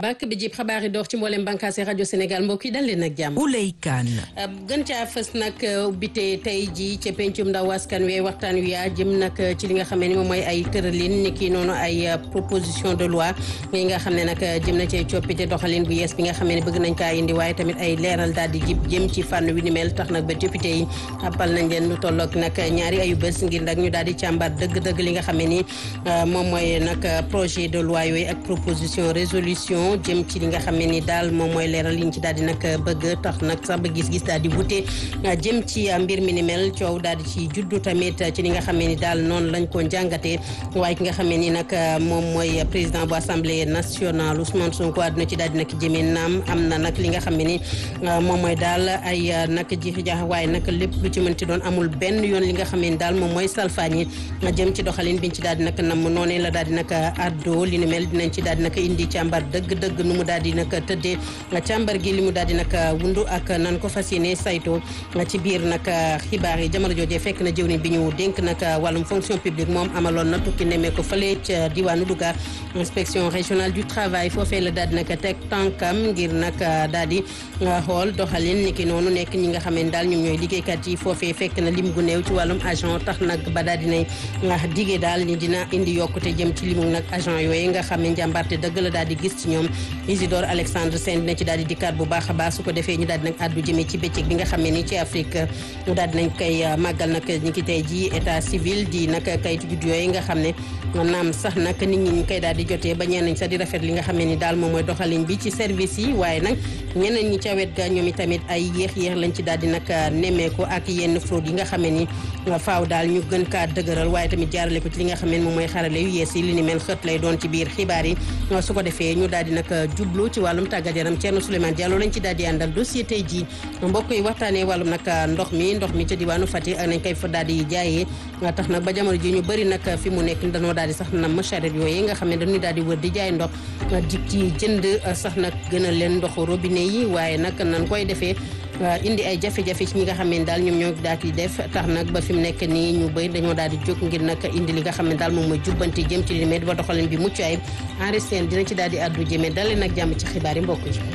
bàkk bi jib xabaar yi door ci mboolem bànqaase rajo Sénégal mbokk yi dal leen ak jàmm. Ouley Kane. gën caa fës nag ubbite tey ji ca pencum ndaw askan wi waxtaan wi yaa jëm nag ci li nga xam ne ni moom mooy ay tëralin ni ki noonu ay proposition de loi yi nga xam ne nag jëm na ci coppite doxalin bu yees bi nga xam ne bëgg nañ kaa indi waaye tamit ay leeral daal di jib jëm ci fànn wi ni mel tax nag ba député yi appal nañ leen lu tolloog nag ñaari ayu bés ngir nag ñu daal di càmbar dëgg-dëgg li nga xam ne ni moom mooy nag projet de loi yooyu ak proposition résolution jëm ci li nga xam ne ni daal moom mooy leeral liñ ci daal di nag bëgg tax nag sax ba gis-gis daal di wute jëm ci mbir mi ni mel coow daal di ci juddu tamit ci li nga xam ne ni daal noonu lañ ko njàngatee waaye ki nga xam ne ni nag moom mooy président bu assemblée nationale Ousmane Sonko àdduna ci daal di nag jëmee naam am na nag li nga xam ne ni moom mooy daal ay nag jiixi jaax waaye nag lépp lu ci mën ci doon amul benn yoon li nga xam ne ni daal moom mooy salfaañi jëm ci doxalin biñ ci daal di nag nam noonee la daal di nag addo li ni mel dinañ ci daal di nag indi càmbar dëgg-dëgg nu mu daal di nag tëddee càmbar gi li mu daal di nag wundu ak nan ko fas yéene sayto ci biir nag xibaar yi jamono joojee fekk na jëwriñ bi ñu dénk nag wàllum fonction publique moom amaloon na tukki nemee ko fële ca diwaanu Louga inspection régionale du travail foofee la daal di nag teg tànkam ngir nag daal di xool doxalin ni ki noonu nekk ñi nga xam ne daal ñoom ñooy liggéeykat yi foofee fekk na lim gu néew ci wàllum agent tax nag ba daal dinay digee daal ni dina indi yokkute jëm ci limu nag agent yooyu nga xam ne njàmbarte dëgg la daal di gis ci ñoom Isidore Alexandre Sène dina ci daal di dikkaat bu baax a baax su ko defee ñu daal di nag addu jëmee ci bëccëg bi nga xam ne ni ci Afrique ñu daal di nañ koy màggal nag ñi ki tey ji état civil di nag kayitu juddu yooyu nga xam ne naam sax nag nit ñi ñu koy daal di jotee ba ñeneen sax di rafet li nga xam ne ni daal moom mooy doxalin bi ci service yi waaye nag ñeneen ñi ca wet ga ñoom itamit ay yéex-yéex lañ ci daal di nag nemmeeku ak yenn fraude yi nga xam ne ni faaw daal ñu gën kaa dëgëral waaye tamit jaarale ko ci li nga xam ne moom mooy xarale yu yees yi li ni mel xët lay doon ci biir xibaar yi su ko defee ñu daal di nag jublu ci wàllum tàggat yaram Thierno Souleymane Diallo lañ ci daal di àndal dossier tey jii mbokk yi waxtaanee wàllum nag ndox mi ndox mi ca diwaanu Fatick nañ koy fa daal di jaayee tax nag ba jamono ji ñu bëri nag fi mu nekk dañoo daal di sax nam charrette yooyu nga xam ne dañuy daal di wër di jaay ndox di ci jënd sax nag gën a leen ndoxu robinet yi waaye nag nan koy defee indi ay jafe-jafe ci ñi nga xam ne daal ñoom ñoo daal di def tax nag ba fi mu nekk nii ñu bëri dañoo daal di jóg ngir nag indi li nga xam ne daal moom mooy jubbanti jëm ci li mel ba doxalin bi mucc ayib enregistré dina ci daal di addu jëmee dalee nag jàmm ci xibaar yi mbokk yi.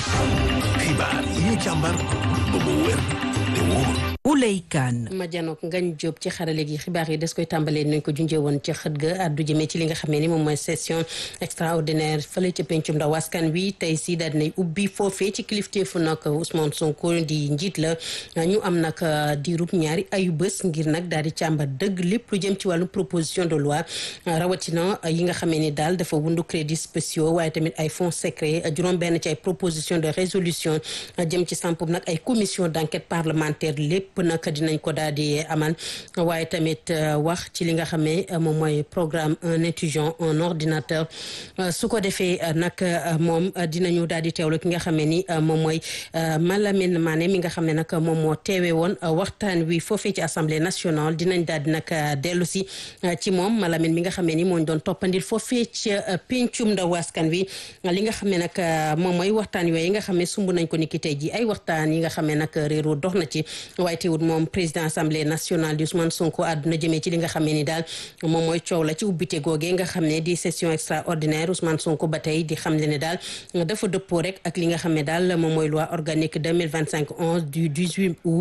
xibaar yi ñu càmbar ba mu wér te wóor. Ouley Kane. ma janook ngañ jóob ci xarale gi xibaar yi des koy tàmbalee nañ ko junjee woon ci xët ga addu jëmee ci li nga xam ne ni moom mooy session extraordinaire fële ca pencum ndaw askan wi tey si daal dinay ubbi foofee ci kilifteefu nag Ousmane Sonko di njiit la ñu am nag diirub ñaari ayu bés ngir nag daal di càmbar dëgg lépp lu jëm ci wàllu proposition de loi rawatina yi nga xamee ni daal dafa wundu crédits spéciaux waaye tamit ay fonds secrets juróom benn ci ay proposition de résolution jëm ci sampub nag ay commission d'enquête parlementaire lépp nag dinañ ko daal di amal waaye tamit wax ci li nga xam ne moom mooy programme un étudiant un ordinateur su ko defee nag moom dinañu daal di teewlu ki nga xam ne ni moom mooy Malamine Mané mi nga xam ne nag moom moo teewee woon waxtaan wi foofee ci assemblée nationale dinañ daal di nag dellu si ci moom Malamine mi nga xam ne ni moo ñu doon toppandil foofee ci pencum ndaw askan wi li nga xam ne nag moom mooy waxtaan yooyu nga xam ne sumb nañ ko ni ki tey ji ay waxtaan yi nga xam ne nag réeroo dox na ci waaye teewul moom président assemblée nationale di Ousmane Sonko àdduna jëmee ci li nga xam ne ni daal moom mooy coow la ci ubbite googee nga xam ne di session extraordinaire Ousmane Sonko ba tey di xam le ne daal dafa dëppoo rek ak li nga xam ne daal moom mooy loi organique 2025 11 du 18 août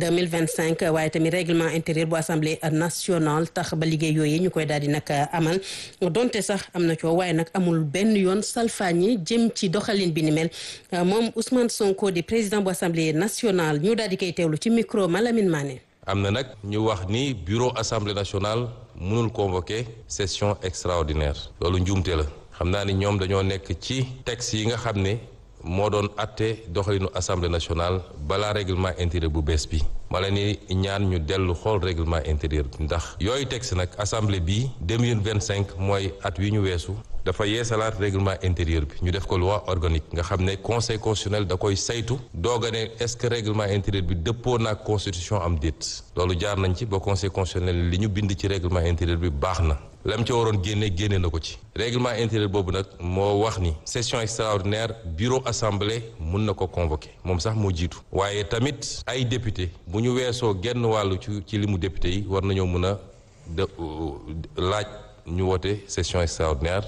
2025 waaye tamit règlement intérieur bu assemblée nationale tax ba liggéey yooyu ñu koy daal di nag amal donte sax am na coow waaye nag amul benn yoon salfaañi jëm ci doxalin bi ni mel moom Ousmane Sonko di président bu assemblée nationale ñu daal di koy teewlu ci micro Malamine Mané. am na nag ñu wax ni bureau assemblée nationale mënul convoquer session extraordinaire loolu njuumte la xam naa ni ñoom dañoo nekk ci texte yi nga xam ne moo doon atte doxalinu assemblée nationale balaa règlement intérieur bu bees bi ma leen ni ñaan ñu dellu xool règlement intérieur bi ndax yooyu texte nag assemblée bii 2025 mooy at wi ñu weesu dafa yeesalaat règlement intérieur bi ñu def ko loi organique nga xam ne conseil constitutionnel da koy saytu doog a ne est-ce que règlement intérieur bi dëppoo naag constitution am déet loolu jaar nañ ci ba conseil constitutionnel li ñu bind ci règlement intérieur bi baax na lam ca waroon génne génne na ko ci règlement intérieur boobu nag moo wax ni session extraordinaire bureau assemblée mun na ko convoquer moom sax moo jiitu waaye tamit ay député bu ñu weesoo genn wàllu ci ci limu député yi war nañoo mun a de laaj ñu woote session extraordinaire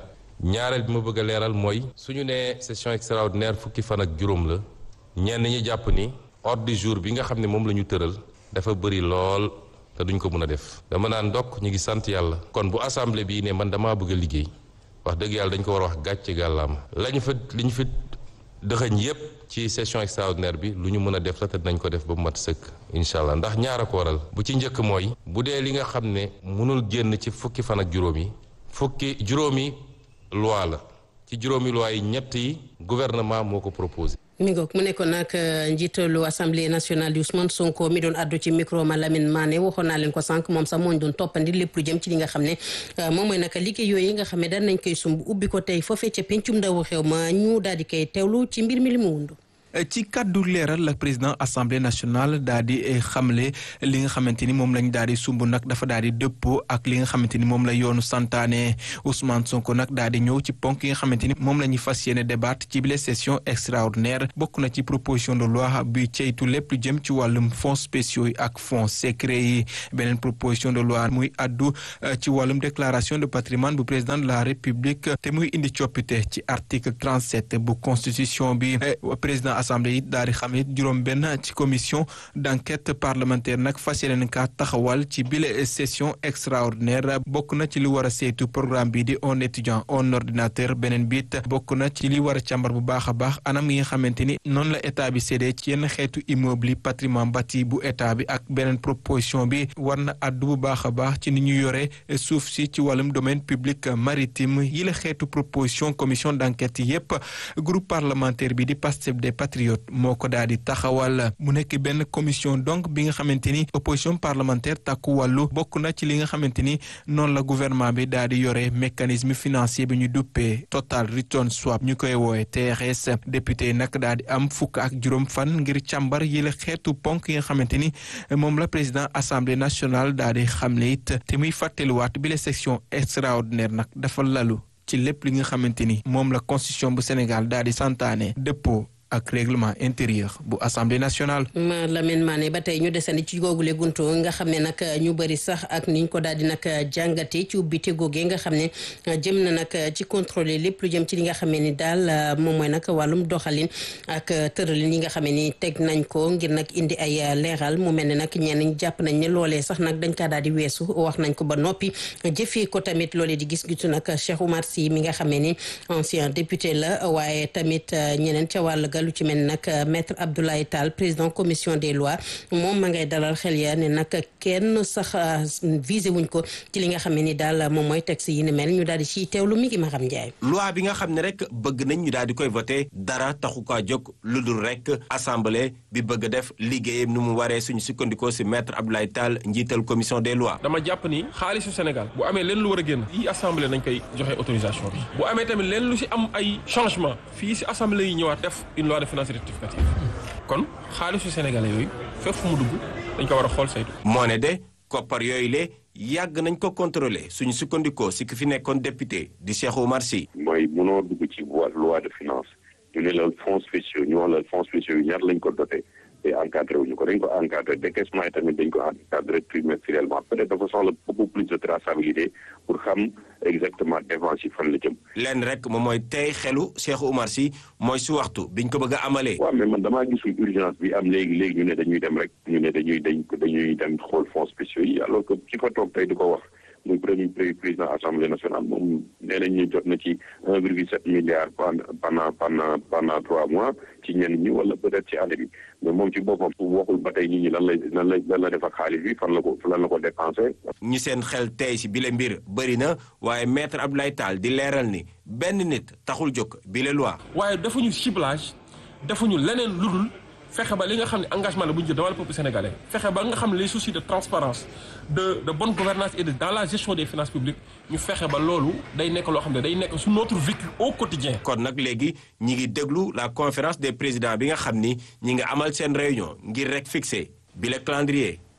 ñaareel bi ma bëgg a leeral mooy suñu nee session extraordinaire fukki fan ak juróom la ñenn ñi jàpp ni ordre du jour bi nga xam ne moom la ñu tëral dafa bëri lool te duñ ko mën a def dama naan ndokk ñu ngi sant yàlla kon bu assemblée bii ne man damaa bëgg a liggéey wax dëgg yàlla dañ ko war a wax gàcce gàllaama lañu fa li ñu fi dëxëñ yépp ci session extraordinaire bi lu ñu mën a def la te dinañ ko def ba mu mat sëkk incha allah ndax ñaar a ko waral bu ci njëkk mooy bu dee li nga xam ne mënul génn ci fukki fan ak juróom yi fukki juróomi loi la ci juróomi loi yi ñett yi gouvernement moo ko proposé. mi ngoog mu nekkoon nag njiitalu assemblée nationale di Ousmane Sonko mi doon addu ci micro ma Lamine Mané waxoon naa leen ko sànq moom sax moo ñu doon toppandi lépp lu jëm ci li nga xam ne moom mooy naka liggéey yooyu nga xam ne daan nañ koy sumb ubbi ko tey foofee ca pencum ndawu xew ma ñu daal di koy teewlu ci mbir mi li mu wundu ci kàddu leeral la président assemblée nationale daal di xamle li nga xamante ni moom lañ daal di sumb nag dafa daal di dëppoo ak li nga xamante ni moom la yoonu santaane Ousmane Sonko nag daal di ñëw ci ponk yi nga xamante ni moom la ñuy fas yéene débat ci bile session extraordinaire bokk na ci proposition de loi bi ceytu lépp lu jëm ci wàllum fonds spéciaux yi ak fonds secret yi beneen proposition de loi muy addu ci wàllum déclaration de patrimoine bu président de la république te muy indi coppite ci article 37 bu constitution bi président assemblée yi daal di xam it juróom benn ci commission d'enquête parlementaire nag fas yéene ka taxawal ci bile session extraordinaire bokk na ci li war a saytu programme bi di un étudiant un ordinateur beneen biit bokk na ci li war a càmbar bu baax a baax anam yi nga xamante ni noonu la état bi séddee ci yenn xeetu immeuble yi patrimoine bâti bu état bi ak beneen proposition bi war na àddu bu baax a baax ci ni ñu yore suuf si ci wàllum domaine public maritime yi la xeetu proposition commission d'enquête yépp groupe parlementaire bi di Pastef des patriotes moo ko daal di taxawal mu nekk benn commission donc bi nga xamante ni opposition parlementaire takku wàllu bokk na ci li nga xamante ni noonu la gouvernement bi daal di yore mécanisme financier bi ñu duppee total return swap ñu koy woowe TRS député yi nag daal di am fukk ak juróom fan ngir càmbar yi la xeetu ponk yi nga xamante ni moom la président assemblée nationale daal di xamle it te muy fàttaliwaat bi la section extraordinaire nag dafa lalu ci lépp li nga xamante ni moom la constitution bu Sénégal daal di santaane dëppoo ak règlement intérieur bu assemblée nationale. ma Lamine Mané ba tey ñu desandi ci googule guntu nga xam ne nag ñu bëri sax ak niñ ko daal di nag jàngate ci ubbite googee nga xam ne jëm na nag ci contrôler lépp lu jëm ci li nga xam ni daal moom mooy nag wàllum doxalin ak tëralin yi nga xam ni teg nañ ko ngir nag indi ay leeral mu mel ne nag ñenn ñi jàpp nañ ne loolee sax nag dañ kaa daal di weesu wax nañ ko ba noppi jëfee ko tamit loolee di gis-gisu nag Cheikh Oumar Sy mi nga xam ni ancien député la waaye tamit ñeneen ca wàll lu ci mel nag maître Abdoulaye Tall président commission des lois moom ma ngay dalal xel ya ne nag kenn sax visé wuñ ko ci li nga xam ne ni daal moom mooy texte yi ni mel ñu daal di ciy teewlu mi ngi ma xam Ndiaye. loi bi nga xam ne rek bëgg nañ ñu daal di koy voté dara taxu kaa jóg lu dul rek assemblée bi bëgg def liggéeyam nu mu waree suñu sukkandikoo si maître Abdoulaye Tall njiital commission des lois. dama jàpp ni xaalisu Sénégal bu amee leen lu war a génn yi assemblée nañ koy joxe autorisation bi bu amee tamit leen lu si am ay changement fii si assemblée yi ñëwaat def une loi de finances rectificative kon xaalisu sénégalais yooyu fépp fu mu dugg dañ ko war a xool saytu. moo ne de koppar yooyu le yàgg nañ ko contrôler suñu sukkandikoo si ki fi nekkoon député di Cheikh Oumar Sy. mooy mënoo dugg ci loi de finance ñu ne la fonds spéciaux ñu wax la fonds spéciaux yi ñaar lañ ko doté te encadré wuñu ko dañ ko encadré décaissement yi tamit dañ ko encadré trimestriellement peut-être dafa soxla beaucoup plus de traçabilité pour xam exactement dépense yi fan la jëm. lenn rek moom mooy tey xelu Cheikh Oumar Sy mooy su waxtu biñ ko bëgg a amalee. waaw mais man damaa gisul urgence bi am léegi léegi ñu ne dañuy dem rek ñu ne dañuy dañ dañuy dem xool fonds spéciaux yi alors que ci fa toog tey di ko wax. muy premier président assemblée nationale moom nee nañ ñu jot na ci un virgule sept milliards pendant pendant pendant trois mois ci ñenn ñi wala peut-être ci année bi mais moom ci boppam waxul ba tey nit ñi lan lay lan lay lan la def ak xaalis bi fan la ko lan la ko dépensé. ñi seen xel tey si bile mbir bëri na waaye maître Abdoulaye Tall di leeral ni benn nit taxul jóg bile loi. waaye defuñu ciblage defuñu leneen lu dul fexe ba li nga xam ne engagement la bu ñu jël devant le peuple sénégalais fexe ba nga xam ne les soucis de transparence de de bonne gouvernance et de dans la gestion des finances publiques ñu fexe ba loolu day nekk loo xam ne day nekk su notre vécu au quotidien kon nag léegi ñi ngi déglu la conférence des présidents bi nga xam ni ñi nga amal seen réunion ngir rek fixer bi le calendrier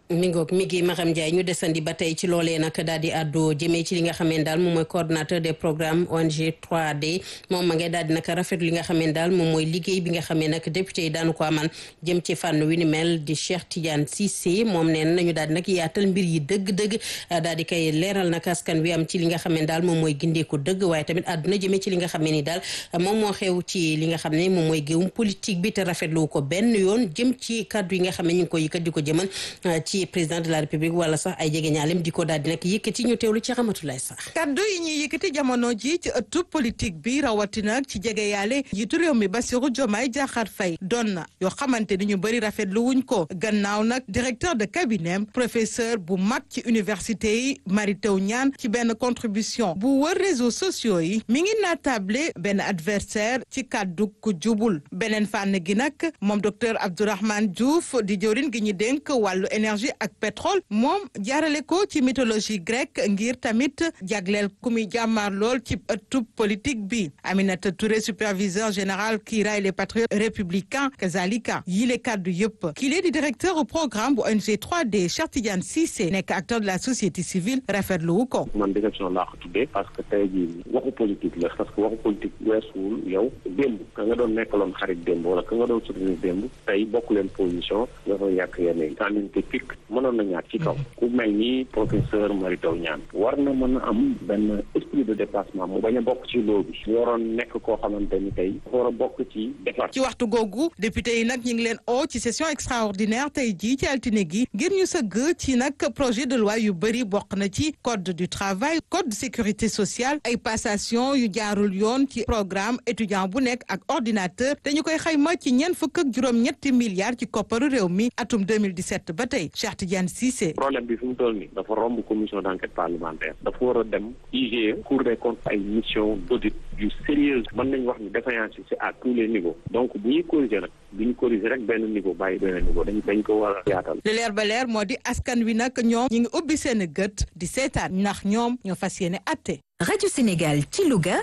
mi ngoog mi ngi Maram Ndiaye ñu desandi ba tey ci loolee nag daal di àddu jëmee ci li nga xamee daal moom mooy coordonnateur des programmes ONG 3D moom ma ngay daal di nag rafetlu li nga xamee daal moom mooy liggéey bi nga xamee nag député yi daanu ko amal jëm ci fànn wi ni mel di Cheikh Tidiane Cissé moom nee nañu daal di nag yaatal mbir yi dëgg-dëgg daal di koy leeral nag askan wi am ci li nga xamee daal moom mooy gindeeku dëgg waaye tamit àdduna jëmee ci li nga xamee ni daal moom moo xew ci li nga xam ne moom mooy géewum politique bi te rafetlu ko benn yoon jëm ci kàddu yi nga xam ne ñu ngi ko yëkkat di ko jëmal ci président de la république wala sax ay jege ñaalem di ko daal di nag yëkkati ñu teewlu ci xamatulaay sax kaddu yi ñuy yëkkati jamono ji ci ëttu politique bi rawatina ci jege yaale njiitu réew mi Bassirou Diomaye Diakhar Faye doon na yoo xamante ni ñu bëri rafetlu wuñ ko gannaaw nag directeur de cabinet professeur bu mag ci université yi Mary Teuw Niane ci benn contribution bu wër réseaux sociaux yi mi ngi naatable benn adversaire ci kaddu ku jubul beneen fànn gi nag moom docteur Abdourahmane Diouf di jëwriñ gi ñu dénk wàllu énergie ak pétrole moom jaarale ko ci mythologie grecque ngir tamit jagleel ku muy jàmmaar lool ci ëttub politique bi Aminata Touré superviseur général kii raay les patriotes républicains kazalika yile kàddu yëpp kii lee di directeur au programme bu ONG 3D Cheikh Tidiane Cissé nekk acteur de la société civile rafetlu wu ko man déception laa ko tuddee parce que tey jii waxu politique la parce que waxu politique weesuwul yow démb ka nga doon nekkaloon xarit démb wala ka nga doon soutenir démb tey bokk leen position nga fa yàq yenn yi tendinité pic mënoon na ñaar ci kaw ku mel ni professeur Mary Teuw Niane war na mën a am benn esprit de déplacement mu bañ a bokk ci loo bi mu waroon nekk koo xamante ni tey dafa war a bokk ci defar ci waxtu googu député yi nag ñu ngi leen oo ci session extraordinaire tey jii ci altine gi ngir ñu sëgg ci nag projet de loi yu bëri bokk na ci code du travail code de sécurité sociale ay passation yu jaarul yoon ci programme étudiant bu nekk ak ordinateur dañu koy xayma ci ñeent fukk ak juróom ñetti milliards ci kopparu réew mi atum 2017 ba tey Cheikh Tidiane Cissé problème bi fi mu toll nii dafa romb commission d'enquête parlementaire dafa war a dem IGE cour des comptes ay mission d'audit yu sérieuse mën nañ wax ni défaillance yi c'est à tous les niveaux donc bu ñuy corriger nag bu ñu corriger rek benn niveau bàyyi benn niveau dañ dañ ko war a yaatal li leer ba leer moo di askan wi nag ñoom ñi ngi ubbi seen gët di seetaan ndax ñoom ñoo fas yéene atte Radio Sénégal ci Louga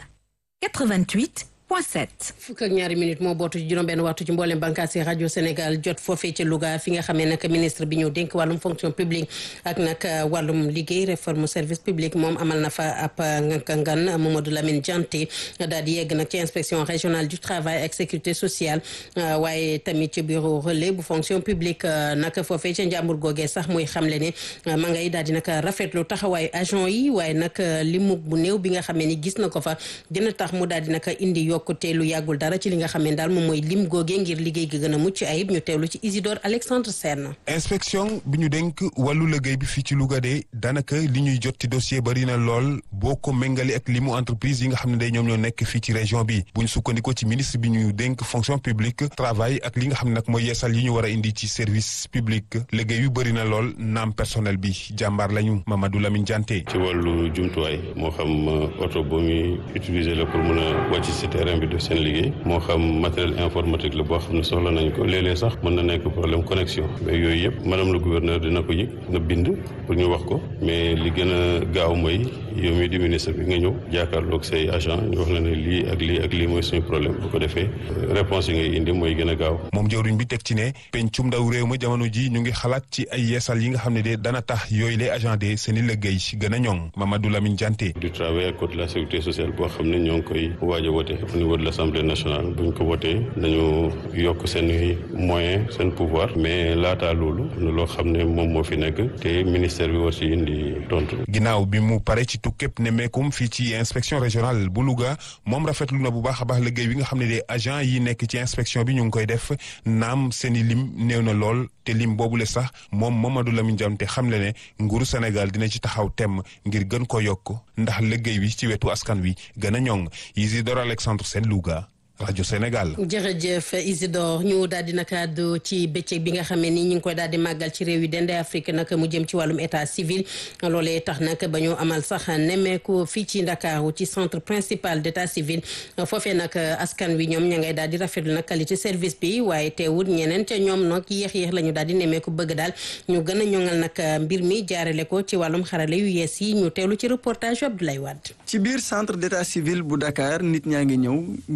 88 point 7. fukk ak ñaari minute moo bootu ci juróom-benn waxtu ci mboolem bànqaas yi rajo Sénégal jot foofee ca Louga fi nga xamee nag ministre bi ñëw dénk wàllum fonction publique ak nag wàllum liggéey réforme service public moom amal na fa ab ngan Mamadou Lamine Dianté daal di yegg nag ci inspection régionale du travail ak sécurité sociale waaye tamit ci bureau relais bu fonction publique nag foofee ca njàmbur googee sax muy xamle ne ma ngay daal di nag rafetlu taxawaayu agent yi waaye nag limug bu néew bi nga xamee ni gis na ko fa dina tax mu daal di nag indi yokkute lu yàggul dara ci li nga xam ne daal moom mooy lim googee ngir liggéey gi gën a mucc ayib ñu teewlu ci Isidore Alexandre Sène inspection bi ñu dénk wàllu liggéey bi fii ci Louga de daanaka li ñuy jot ci dossier bari na lool boo ko méngale ak limu entreprise yi nga xam ne day ñoom ñoo nekk fii ci région bi bu ñu sukkandikoo ci ministre bi ñu dénk fonction publique travail ak li nga xam ne nag mooy yeesal yi ñu war a indi ci service public liggéey yu bari na lool naam personnel bi jàmbaar lañu Mamadou Lamine Dianté. ci wàllu jumtuwaay moo xam oto bu muy utiliser la pour mën a wàcc si terrain bi def seen liggéey moo xam matériel informatique la boo xam ne soxla nañ ko léeg-léeg sax mën na nekk problème connexion mais yooyu yëpp madame le gouverneur dina ko yëg na bind pour ñu wax ko mais li gën a gaaw mooy yow mi di ministre bi nga ñëw jàkkaarloog say agent ñu wax la ne lii ak lii ak lii mooy suñu problème bu ko defee réponse yi ngay indi mooy gën a gaaw moom jawriñ bi teg ci ne pencum ndaw réew ma jamono ji ñu ngi xalaat ci ay yeesal yi nga xam ne de dana tax yooyu les agent de seen i liggéey gën a ñoŋ Mamadou Lamine Dianté du travail ak code de la sécurité sociale boo xam ne ñoo ngi koy waaj a wote au niveau de l'Assemblée nationale bu ñu ko wotee nañu yokk seen moyen seen pouvoir mais laataa loolu na loo xam ne moom moo fi nekk te ministère bi war ci indi tontu. ginnaaw bi mu pare ci tukkëb ne meekum fii ci inspection régionale bu Louga moom rafetlu na bu baax a baax liggéey bi nga xam ne de agent yi nekk ci inspection bi ñu ngi koy def naam seen i lim néew na lool te lim boobule sax moom Mamadou Lamine Dianté xam le ne nguuru Sénégal dina ci taxaw temm ngir gën ko yokk ndax liggéey bi ci wetu askan wi gën a ñoŋ Isidore Alexandre Sène Louga rajo Sénégal. jërëjëf Isidore ñu daal di nag àddu ci bëccëg bi nga xamee ni ñu ngi koy daal di màggal ci réew yi dende Afrique nag mu jëm ci wàllum état civil loolee tax nag ba ñu amal sax nemmeeku fii ci Ndakaaru ci centre principal d' état civil foofee nag askan wi ñoom ña ngay daal di rafetlu nag qualité service bi waaye teewul ñeneen ca ñoom nag yéex yéex la ñu daal di nemmeeku bëgg daal ñu gën a ñoŋal nag mbir mi jaarale ko ci wàllum xarale yu yees yi ñu teewlu ci reportage Abdoulaye Wade. ci biir centre d' état civil bu Dakar nit ñaa ngi ñëw ngir jël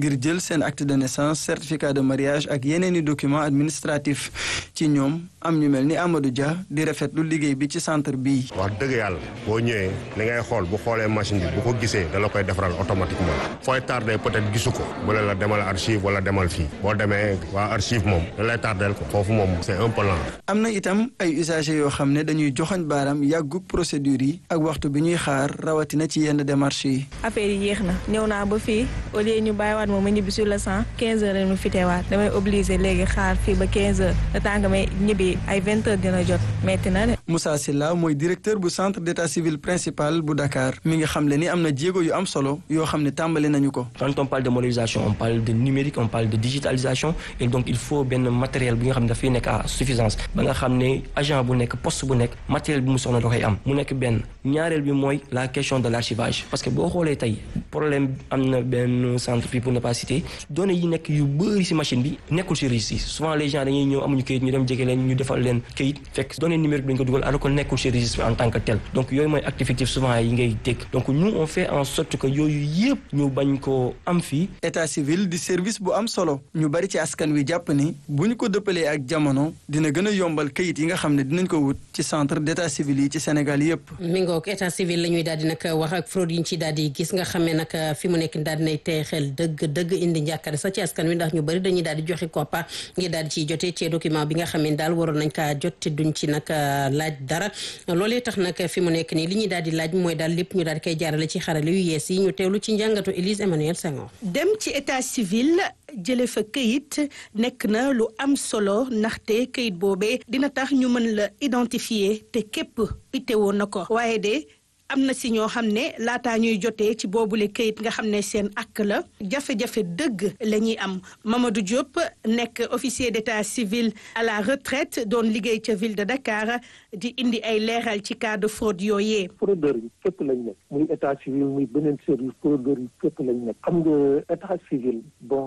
seen acte de naissance certificat de mariage ak yeneen i document administratif ci ñoom am ñu mel ni Amadou Dia di rafetlu liggéey bi ci centre bii. wax dëgg yàlla boo ñëwee li ngay xool bu xoolee machine bi bu ko gisee da la koy defaral automatiquement fooy tardé peut-être gisu ko bu la demal archive wala demal fii boo demee waa archive moom da lay tardeel ko foofu moom c'est un peu lent. am na itam ay usagers yoo xam ne dañuy joxoñ baaram yàggug procédure yi ak waxtu bi ñuy xaar rawatina ci yenn démarches yi. affaire yi yéex na ñëw naa ba fii au lieu ñu bàyyiwaat moom ma ñibbi sur le cent quinze heures lañu fitewaat damay obligé léegi xaar fii ba quinze heures le temps que may ñibbi ay vingt heures dina jot metti na de. Moussa Silla mooy directeur bu centre d'état civil principal bu Dakar mi ngi xamle ni am na jéego yu am solo yoo xam ne tàmbali nañu ko. quand on parle de modernisation on parle de numérique on parle de digitalisation et donc il faut benn matériel bi nga xam ne dafay nekk à suffisance ba nga xam ne agent bu nekk poste bu nekk matériel bi mu soxla da koy am mu nekk benn ñaareel bi mooy la question de l'archivage parce que boo xoolee tey problème am na benn centre fii pour ne pas citer données yi nekk yu bëri ci machine bi nekkul ci registre yi souvent les gens dañuy ñëw amuñu kayit ñu dem jege leen ñu defal leen kayit fekk données numérique bi dañ ko dugal alors que nekkul ci registre en tant que tel donc yooyu mooy acte fictif souvent yi ngay dégg donc nous on fait en sorte que yooyu yëpp ñu bañ ko am fii état civil di service bu am solo ñu bari ci askan wi jàpp ni bu ñu ko dëppalee ak jamono dina gën a yombal kayit yi nga xam ne dinañ ko wut ci centre d'état civil yi ci Sénégal yëpp. mi ngoog état civil la ñuy daal di nag wax ak fraude yi ñu ci daal di gis nga xam ne nag fi mu nekk daal dinay tey xel dëgg dëgg indi njàkkare sax ci askan wi ndax ñu bari dañuy daal di joxe koppa ngir daal di ciy jotee ci document bi nga xam ne daal waroon nañ kaa jot te duñ ci nag laaj dara loolee tax nag fi mu nekk nii li ñuy daal di laaj mooy daal lépp ñu daal di koy jaarale ci xarale yu yees yi ñu teewlu ci njàngatu Élise Emmanuel Senghor. dem ci état civil jële fa këyit nekk na lu am solo ndaxte këyit boobee dina tax ñu mën la identifier te képp itteewoon na ko waaye de am na si ñoo xam ne laataa ñuy jotee ci boobule këyit nga xam ne seen ak la jafe-jafe dëgg la ñuy am Mamadou Diop nekk officier d'état civil à la retraite doon liggéey ca ville de Dakar di indi ay leeral ci cas de fraude yooyee. fraudeur yi fépp lañ nekk muy état civil muy beneen service fraudeur yi fépp lañ nekk xam nga état civil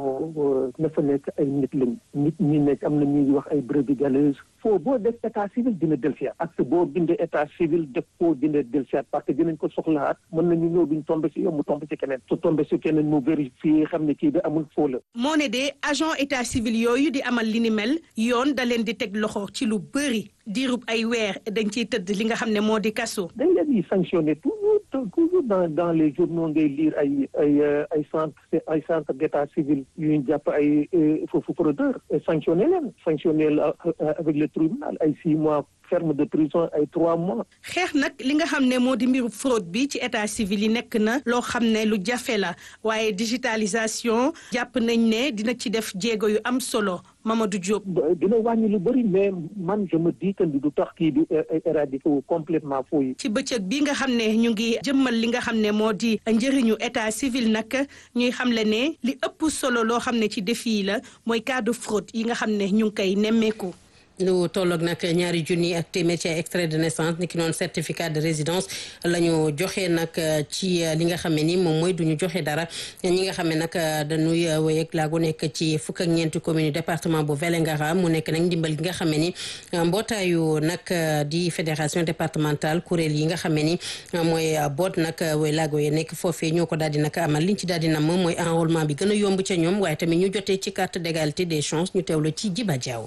bon na fa nekk ay nit lañ nit ñi nekk am na ñuy wax ay brebis galeuses foo boo def état civil dina dellusiwaat acte boo bindee état civil def koo dina dellusiwaat parce que dinañ ko soxlaat mën nañu ñëw duñ tombé si yow mu tombé si keneen su tombé si keneen mu vérifié xam ne kii bi amul foo la. moo ne de agent état civil yooyu di amal li ni mel yoon da leen di teg loxo ci lu bëri diirub ay weer dañ ciy tëdd li nga xam ne moo di kaso. dañ leen di sanctionné toujours toujours dans dans les journaux ngay lire ay ay ay centre ay centre d'état civil yu ñu jàpp ay foofu fraudeur sanctionné leen sanctionné avec le tribunal ay six mois ferme de prison ay trois mois. xeex nag li nga xam ne moo di mbiru fraude bi ci état civil yi nekk na loo xam ne lu jafe la waaye digitalisation jàpp nañ ne dina ci def jéego yu am solo Mamadou Diop. dina wàññi lu bëri mais man je me dis que du tax kii di éradiquer wu complètement foo yi. ci bëccëg bi nga xam ne ñu ngi jëmmal li nga xam ne moo di njëriñu état civil nag ñuy xamle ne li ëpp solo loo xam ne ci défi yi la mooy cas de fraude yi nga xam ne ñu ngi koy nemmeeku. lu tolloog nag ñaari junni ak téeméer ci extrait de naissance ni ki noonu certificat de résidence la ñu joxe nag ci li nga xam ne ni moom mooy du ñu joxe dara ñi nga xam ne nag dañuy wéy ak laagu nekk ci fukk ak ñeenti commune département bu Vélingara mu nekk nag ndimbal gi nga xam ne ni mbootaayu nag di fédération départementale kuréel yi nga xam ne ni mooy boot nag wéy laago yi nekk foofee ñoo ko daal di nag amal liñ ci daal di nam mooy enrôlement bi gën a yomb ca ñoom waaye tamit ñu jotee ci carte d'égalité des chances ñu teewlu ci Jiba Diaw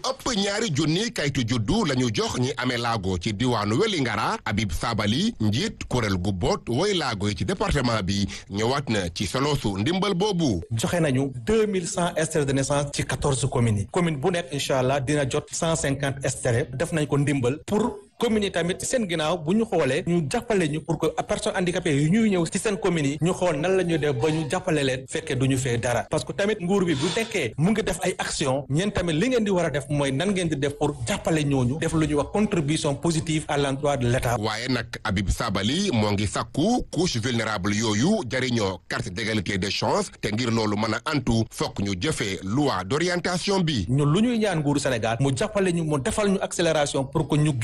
ñaari junni kayitu juddu la ñu jox ñi amee laago ci diwaanu Wélingara Habib Sabali njiit kuréel gu boot woy laago yi ci département bi ñëwaat na ci soloosu ndimbal boobu joxe nañu deux mille cent extraits de naissance ci quatorze communes yi commune bu nekk incha allah dina jot cent cinquante extraits def nañ ko ndimbal pour commune yi tamit seen ginnaaw bu ñu xoolee ñu jàppale ñu pour que personnes handicapées yi ñuy ñëw ci seen commune yi ñu xool nan la ñuy def ba ñu jàppale leen fekkee du ñu fee dara parce que tamit nguur bi bu nekkee mu ngi def ay action ñeen tamit li ngeen di war a def mooy nan ngeen di def pour jàppale ñooñu def lu ñuy wax contribution positive à l'emploi de l'État waaye nag Habib Sabali moo ngi sàkku couche vulnérable yooyu jariñoo carte d'égalité des chances te ngir loolu mën a antu fokk ñu jëfee loi d'orientation bi ñun lu ñuy ñaan nguuru Sénégal mu jàppale ñu mu defal ñu accélération pour que ñu gis vraiment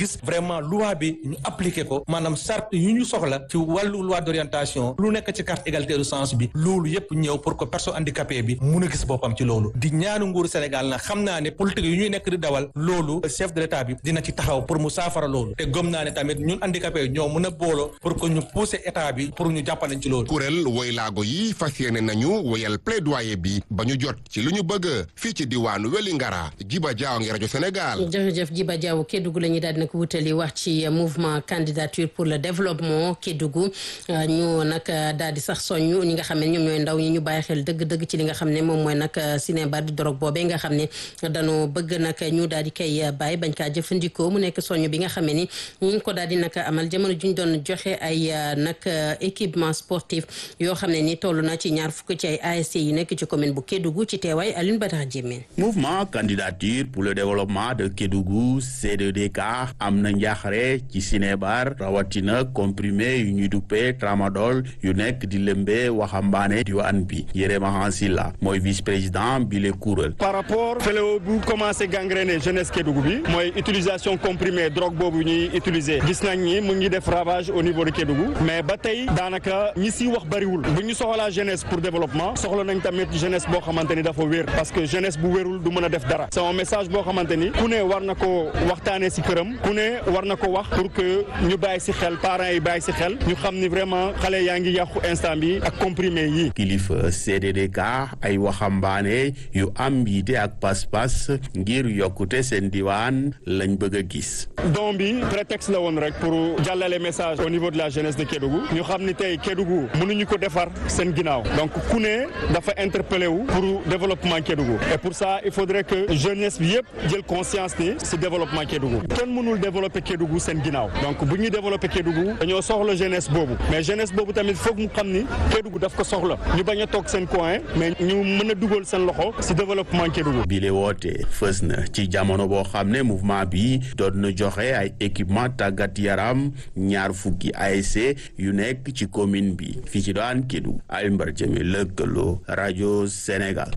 vraiment loi bi ñu appliqué ko maanaam charte yu ñu soxla ci wàllu loi d'orientation lu nekk ci carte égalité de chance bi loolu yépp ñëw pour que personne handicapée bi mun a gis boppam ci loolu di ñaanu nguuru Sénégal na xam naa ne politique yu ñuy nekk di dawal loolu chef de l'état bi dina ci taxaw pour mu saafara loolu te gëm naa ne tamit ñun handicapé ñoo mën a booloo pour que ñu pousser état bi pour ñu jàppaleñ ci loolu kuréel woy laago yi fas yéene nañu woyal plaidoyer bi ba ñu jot ci lu ñu bëgg fii ci diwaanu Wélingara Jiba Jaaw ngi rajo Sénégal jërëjëf Jiba Diaw Kédougou la ñuy daal di nag wutali wax ci mouvement candidature pour le développement Kédougou ñu nag daal di sax soññ ñi nga xam ne ñoom ñooy ndaw ñi ñu bàyyi xel dëgg-dëgg ci li nga xam ne moom mooy nag cinébar di dorog boobee nga xam ne dañoo bëgg nag ñu daal di koy bàyyi bañ kaa jëfandikoo mu nekk soññ bi nga xam ne ni ñu ngi ko daal di nag amal jamono juñ doon joxe ay nag équipement sportif yoo xam ne ni toll na ci ñaar fukk ci ay ASC yi nekk ci commune bu Kédougou ci teewaay Alioune Badara Diémé mouvement candidature pour le développement de Kédougou C2DK am na njaaxare ci cinébar rawatina comprimé yu ñuy duppee tramadol yu nekk di lëmbee waxambaane diwaan bi Yéréma Hansila mooy vice président bi le kuréel par rapport fléau bu commencé gangréner jeunesse Kédougou bi mooy utilisation comprimé drogue boobu ñuy utiliser gis nañ ni mu ngi def ravage au niveau de Kédougou mais ba tey daanaka ñi si wax bariwul bu ñu soxlaa jeunesse pour développement soxla nañ tamit jeunesse boo xamante ni dafa wér parce que jeunesse bu wérul du mën a def dara c'est un message boo xamante ni ku ne war na ko waxtaanee si këram ku ne war na ko wax pour que ñu bàyyi si xel parents yi bàyyi si xel ñu xam ni vraiment xale yaa ngi yàqu instant bi ak comprimé yi. kilifa CDDK ay waxambaane yu am yiite ak pas-pas ngir yokkute seen diwaan lañ bëgg a gis. don bi prétexte la woon rek pour jàllale message au niveau de la jeunesse de Kédougou ñu xam ni tey Kédougou mënuñu ko defar seen ginnaaw donc ku ne dafa interpellé wu pour développement Kédougou et pour ça il faudrait que jeunesse bi yëpp jël conscience ni si développement Kédougou kenn mënul développer Kédougou seen ginnaaw donc bu ñuy développer Kédougou dañoo soxla jeunesse boobu mais jeunesse boobu tamit foog mu xam ni Kédougou daf ko soxla ñu bañ a toog seen coin mais ñu mën a dugal seen loxo si développement Kédougou. bi le woote fës na ci jamono boo xam ne mouvement bi doon na joxe ay équipement tàggat yaram ñaar fukki ASC yu nekk ci commune bi fii ci daan Kédougou ay mbar jëme lëkkaloo rajo Sénégal.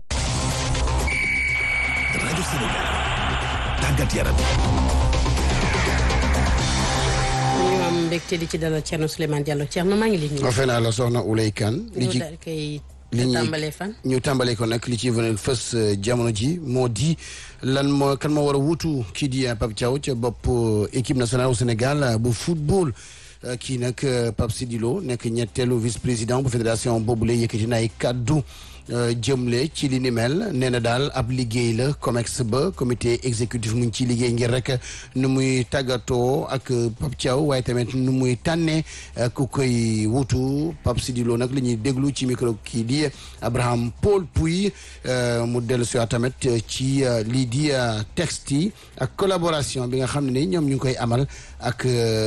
rajo Sénégal tàggat yaram. ñu am mbégte di ci dalal Thierno Souleymane Diallo Thierno maa ngi lay nuyu. ofe naa la soxna Oulay Kane li ci daal koy li ñuy tàmbalee fan. ñu tàmbalee ko nag li ci venel fës jamono ji moo di lan moo kan moo war a wuutu kii di Pape Thiaw ca bopp équipe nationale au Sénégal bu football kii nag Pape Sidilo nekk ñetteelu vice président bu fédération boobule yëkkati na ay kaddu jëmle ci li ni mel nee na daal ab liggéey la COMEX ba comité exécutif mu ngi ciy liggéey ngir rek nu muy tàggatoo ak Pape Thiaw waaye tamit nu muy tànnee ku koy wutu Pape Sidilo nag li ñuy déglu ci micro kii di Abraham Paul Pouy mu dellu si tamit ci lii di texte yi ak collaboration bi nga xam ne ni ñoom ñu ngi koy amal ak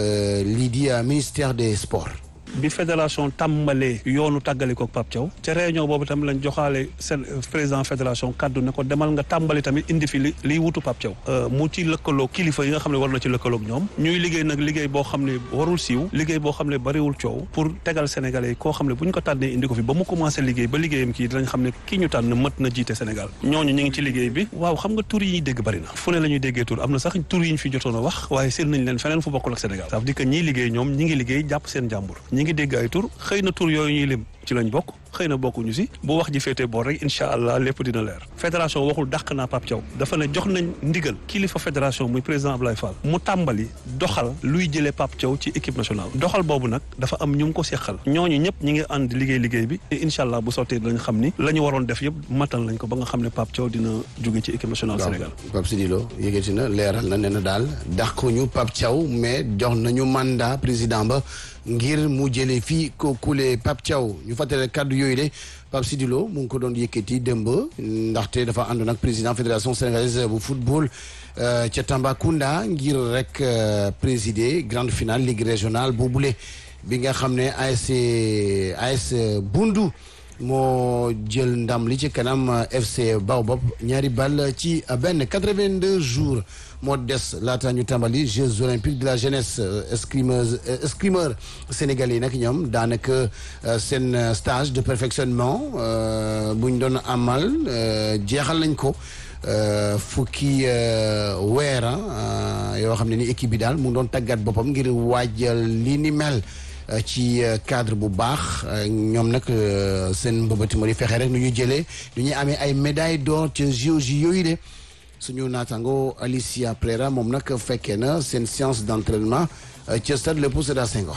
lii di ministère des sports. bi fédération tàmbalee yoonu tàggali ko Pape Thiaw ca réunion boobu tamit lañ joxaale seen président fédération kaddu ne ko demal nga tàmbali tamit indi fi li liy wutu Pape Thiaw mu ci lëkkaloo kilifa yi nga xam ne war na ci lëkkaloog ñoom ñuy liggéey nag liggéey boo xam ne warul siiw liggéey boo xam ne bariwul coow pour tegal sénégalais yi koo xam ne bu ñu ko tànnee indi ko fi ba mu commencé liggéey ba liggéeyam kii dinañ xam ne kii ñu tànn mët na jiite Sénégal ñooñu ñu ngi ci liggéey bi waaw xam nga tur yi ñuy dégg bari na fu ne la ñuy déggee tur am na sax tur yi ñu fi jotoon a wax waaye seen nañ leen feneen fu bokkul ak Sénégal ça veut dire que ñiy liggéey ñoom ñi ngi liggéey jàpp seen jàmbur ñi ngi dégg ay tur xëy na tur yooyu ñuy lim ci lañ bokk xëy na bokkuñu si bu wax ji féetee boor rek incha allah lépp dina leer fédération waxul dàq naa Pape Thiaw dafa ne jox nañ ndigal kilifa fédération muy président Ablaye Fall mu tàmbali doxal luy jëlee Pape Thiaw ci équipe nationale doxal boobu nag dafa am ñu ngi ko seqal ñooñu ñëpp ñi ngi ànd liggéey liggéey bi te incha allah bu sottee dinañ xam ni la ñu waroon def yëpp matal nañ ko ba nga xam ne Pape Thiaw dina jóge ci équipe nationale Sénégal Pape Sidilo yëgati na leeral na nee na daal dàquñu Pape Thiaw mais jox nañu mandat président ba ngir mu jëlee fii ko kule Pape Thiaw ñu fàttale kàddu yooyu de Pape Sidilo mu ngi ko doon yëkkati démb ndaxte dafa àndoon ak président fédération sénégalaise bu football ca Tambacounda ngir rek présider grande finale ligue régionale boobule bi nga xam ne ASC AS Bundu moo jël ndam li ci kanam FC Baobab ñaari ball ci benn 82 jours moo des laata ñu tàmbali Jeux olympiques de la jeunesse escrimeuse escrimeur sénégalais yi nag ñoom daanaka seen stage de perfectionnement bu ñu doon amal jeexal nañ ko fukki weer yoo xam ne ni équipe bi daal mu ngi doon tàggat boppam ngir waajal li ni mel ci cadre bu baax ñoom nag seen mbëbëti moo di fexe rek nu ñu jëlee nu ñuy amee ay médaille d'or ca JOJ yooyu de suñu naataango Alicia Prera moom nag fekkee na seen séance d'entraînement ca stade Léopold Sédar Senghor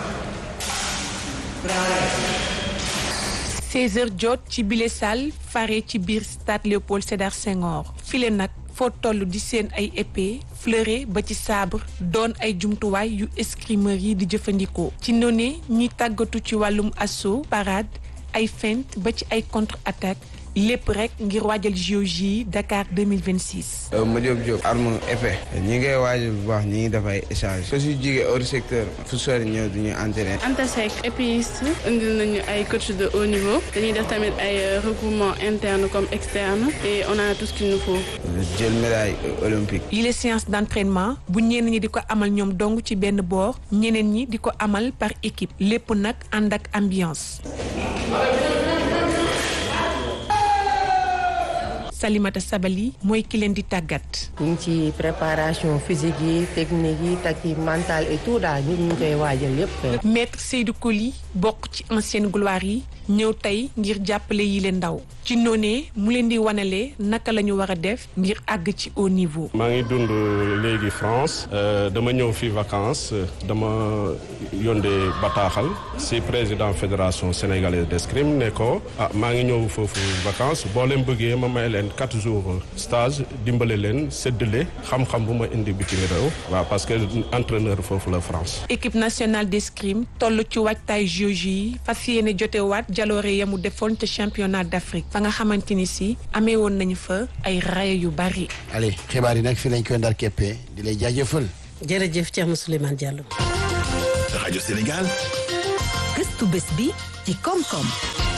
16 heures jot ci bile salle fare ci biir stade Léopold Sédar Senghor file nag foo toll di seen ay épée fleuret ba ci sabre doon ay jumtuwaay yu escrimeur yi di jëfandikoo ci noone ñuy tàggatu ci wàllum assaut parade ay feinte ba ci ay contre attaque lépp rek ngir waajal JOJ Dakar 2026. ma Diop Diop arme épée ñi ngay waajal bu baax ñi ngi def ay échange su si jigee hors secteur fu sori ñëw du ñuy entraîner. Anta Seck épéiste indil nañu ay coach de haut niveau dañuy def tamit ay regroupement interne comme externe et on a tout ce qu'il nous faut. jël médaille olympique. yi les séances d'entraînement bu ñenn ñi di ko amal ñoom dong ci benn boor ñeneen ñi di ko amal par équipe lépp nag ànd ak ambiance. Salimata Sabali mooy ki leen di tàggat. ñu ngi ci préparation physique yi technique yi tactique mentale et tout daal ñu ngi koy waajal yépp. maître Seydou Koli bokk ci ancienne gloire yi ñëw tey ngir jàppale yi leen ndaw ci noonee mu leen di wanale naka la ñu war a def ngir àgg ci haut niveau. maa ngi dund léegi France dama ñëw fi vacances dama yónnee bataaxal si président fédération sénégalaise d'escrime ne ko ah maa ngi ñëw foofu vacances boo leen bëggee ma may leen quatre jours stage dimbale leen séddale xam-xam bu ma indi bitim réew waaw parce que entraîneur foofu la France. équipe nationale d'escrime toll ci waajtaay JOJ yi fas yéene jotewaat jaloore yamu defoon ca championnat d'Afrique fa nga xamante ni si amee woon nañu fa ay raaya yu bari. allez xibaar yi nag fi lañ koy ndar keppee di lay jaajëfal. jërëjëf Thierno Souleymane Diallo. rajo Sénégal. gëstu bés bi ci koom-koom.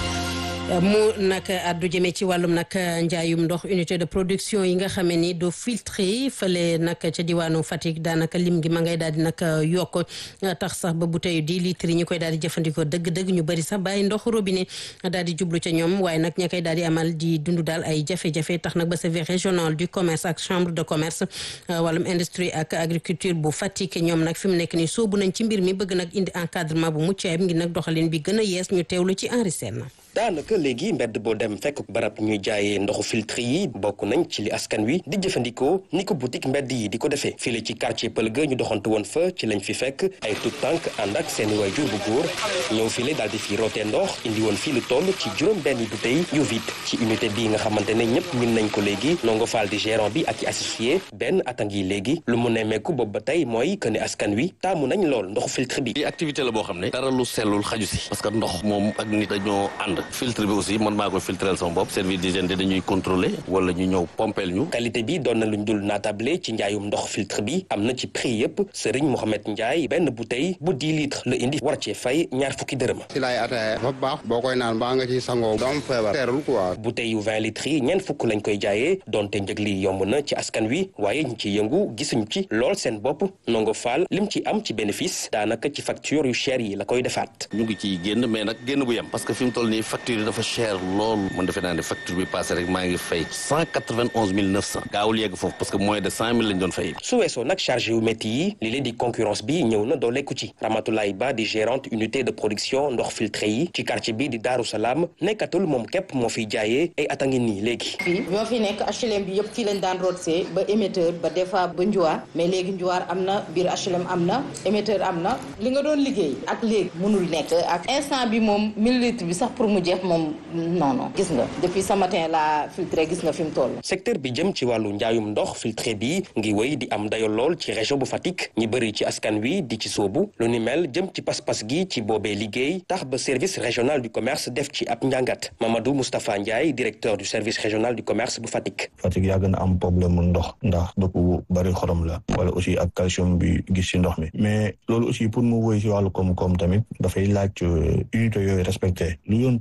mu nag addu jëmee ci wàllum nag njaayum ndox unité de production yi nga xamee ni do filtré fële nag ca diwaanu Fatick daanaka lim gi ma ngay daal di nag yokk tax sax ba bouteille di litres yi ñu koy daal di jëfandikoo dëgg-dëgg ñu bëri sax bàyyi ndox robinet daal di jublu ca ñoom waaye nag ña koy daal di amal di dund daal ay jafe-jafe tax nag ba service régional du commerce ak chambre de commerce wàllum industrie ak agriculture bu Fatick ñoom nag fi mu nekk ni soobu nañ ci mbir mi bëgg nag indi encadrement bu mucc ayib ngir nag doxalin bi gën a yees ñu teewlu ci Henri Sène daanaka léegi mbedd boo dem fekk barab ñuy jaayee ndoxu filtre yi bokk nañ ci li askan wi di jëfandikoo ni ko boutique mbedd yi di ko defee fii ci quartier Pël ga ñu doxantu woon fa ci lañ fi fekk ay tout tànk ànd ak seeni waajur bu góor ñëw fii daal di fi rootee ndox indi woon fii lu toll ci juróom benn bouteille yu vide ci unité bii nga xamante ne ñëpp min nañ ko léegi nongo faal di gérant bi ak i associé benn at a ngi léegi lu mu nemmeeku boobu ba tey mooy que ne askan wi taamu nañ lool ndoxu filtre bi activité la boo xam ne dara lu sellul xaju si parce que ndox moom ak nit dañoo ànd filtre bi aussi man maa koy filtrel sama bopp service d'hygiène dañuy contrôler wala ñu ñëw pompel ñu qualité bi doon na luñ dul naatable ci njaayum ndox filtre bi am na ci prix yëpp Serigne Mohamed Ndiaye benn bouteille bu 10 litres la indi war cee fay ñaar fukki dërëm si laay ataaya dafa baax boo koy naan baa nga ci sangoo doom feebar teerul quoi bouteille yu 20 litres yi ñeent fukk lañ koy jaayee donte njëg li yomb na ci askan wi waaye ñu ci yëngu gisuñu ci lool seen bopp nongo faal lim ci am ci bénéfice daanaka ci facture yu cher yi la koy defaat ñu ngi ciy génn mais nag génn bu yem parce que fi mu toll nii facture yi dafa cher lool man defe naa ne facture bi passé rek maa ngi fay cent quatre-vingt-onze mille neuf cent gaawul yegg foofu parce que moins de cent mille lañ doon fay su weesoo nag chargé yu métti yi li leen di concurrence bi ñëw na dooleeku ci Ramatoulaye Ba di gérante unité de production ndox filtré yi ci quartier bi di Daaru Salaam nekkatul moom képp moo fiy jaayee ay at a ngi nii léegi fii ñoo fi nekk HLM bi yëpp fii lañ daan rootsee ba émetteur ba des fois ba njuwaar mais léegi njuwaar am na biir HLM am na émetteur am na li nga doon liggéey ak léegi mënul nekk ak instant bi moom mille litres bi sax pour mu jeex moom non non gis nga depuis ce matin la filtré gis nga fi mu toll. secteur bi jëm ci wàllu njaayum ndox filtré bi ngi wéy di am dayo lool ci région bu Fatick ñi bëri ci askan wi di ci soobu lu ni mel jëm ci pas-pas gi ci boobee liggéey tax ba service régional du commerce def ci ab njàngat Mamadou Moustapha Ndiaye directeur du service régional du commerce bu Fatick. Fatick yàgg na am problème mu ndox ndax dëkk bu bëri xorom la wala aussi ak calcium bi gis ci ndox mi mais loolu aussi pour mu wéy ci wàllu koom-koom tamit dafay laaj unité yooyu respecté lu yoon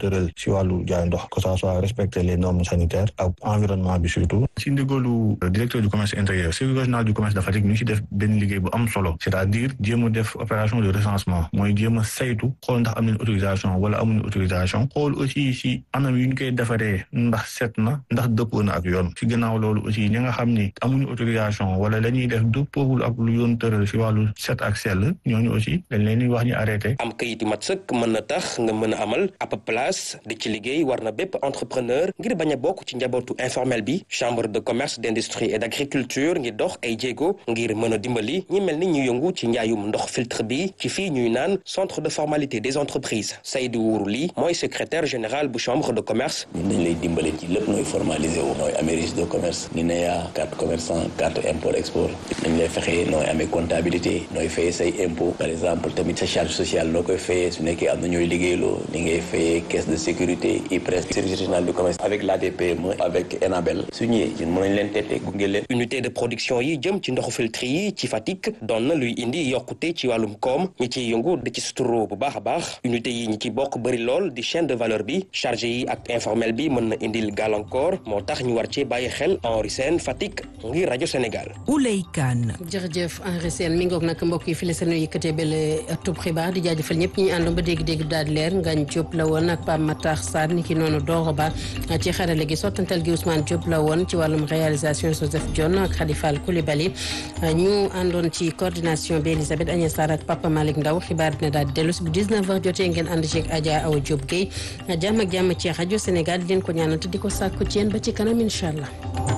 tëral si wàllu jaay ndox que ça soit respecter les normes sanitaires ak environnement bi surtout si ndigalu directeur du commerce intérieur service régional du commerce de Fatick ñu ngi si def benn liggéey bu am solo c'est-à-dire jéem a def opération de recensement mooy jéem a saytu xool ndax am nañ autorisation wala amuñu autorisation xool aussi si anam yu ñu koy defaree ndax set na ndax dëppoo na ak yoon si gannaaw loolu aussi ñi nga xam ni amuñu autorisation wala la ñuy def dëppoowul ak lu yoon tëral si wàllu set ak sell ñooñu aussi dañ leen di wax ñu arrêté. am kayit yu mat sëkk mën na tax nga mën a amal ab place di ci liggéey war na bépp entrepreneur ngir bañ a bokk ci njabootu informel bi chambre de commerce d'industrie et d'agriculture ngir dox ay jéego ngir mën a dimbali ñi mel ni ñu yëngu ci njaayum ndox filtre bi ci fii ñuy naan centre de formalité des entreprises Seydou Wourou Ly mooy secrétaire général bu chambre de commerce. ñun dañ lay dimbale ci lépp nooy formalisé wu nooy amee registre de commerce ni ne yaa carte commerçant carte import export dañ lay fexe nooy amee comptabilité nooy fayee say impôt par exemple tamit sa charge sociale noo koy fayee su nekkee am na ñooy liggéeyloo ni ngay fayee caisse de sécurité IPRES service régional du commerce avec l'ADPME avec ENABEL su ñëwee ñun mën nañ leen teete gunge leen unité de production yi jëm ci ndoxu filtre yi ci Fatick doon na luy indi yokkute ci wàllum koom ñi ciy yëngu di ci suturo bu baax a baax unité yi ñi ci bokk bëri lool di chaîne de valeur bi chargé yi ak informel bi mën na indil gàllankoor moo tax ñu war ci bàyyi xel Henri Sène Fatick ngir rajo Sénégal Ouley Kane jërëjëf Henri Sène mi ngoog nag mbokk yi fi la seen yëkkatee bele tub xibaar di jaajëfal ñëpp ñi àndoon ba dégg-dégg daal leer Ngagne Diop la woon ak Pape Matar Sarr ni ki noonu Doro Ba ci xarale gi sottantal gi Ousmane Diop la woon ci wàllum réalisation Joseph Dione ak Khadifal Koulibaly ñu àndoon ci coordination bi Elisabeth Agnès Sarr ak Papa Malick Ndaw xibaar dina daal dellu si bu 19h jotee ngeen ànd ci ak Adja Awa Diop Guèye jàmm ak jàmm ci rajo Sénégal di leen ko ñaanal te di ko sàkku ci yéen ba ci kanam incha allah.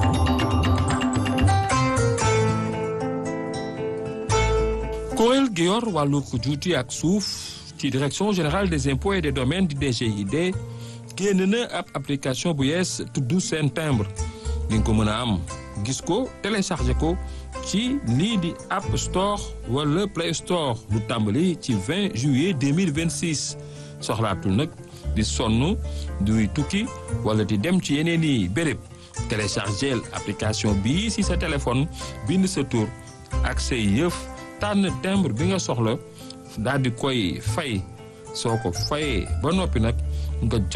kuréel gi yor wàllu juuti ak suuf ci direction générale des impôts et des domaines di DGID génn na ab application bu yees tudd seen timbre di nga ko mën a am gis ko téléchargé ko ci lii di App Store wala Play Store lu tàmbali ci 20 juillet 2026 soxlaatul nag di sonn duy tukki wala di dem ci yeneen i béréb téléchargé application bii si sa téléphone bind sa tur ak say yëf tànn timbre bi nga soxla daal di koy fay soo ko fayee ba noppi nag nga jot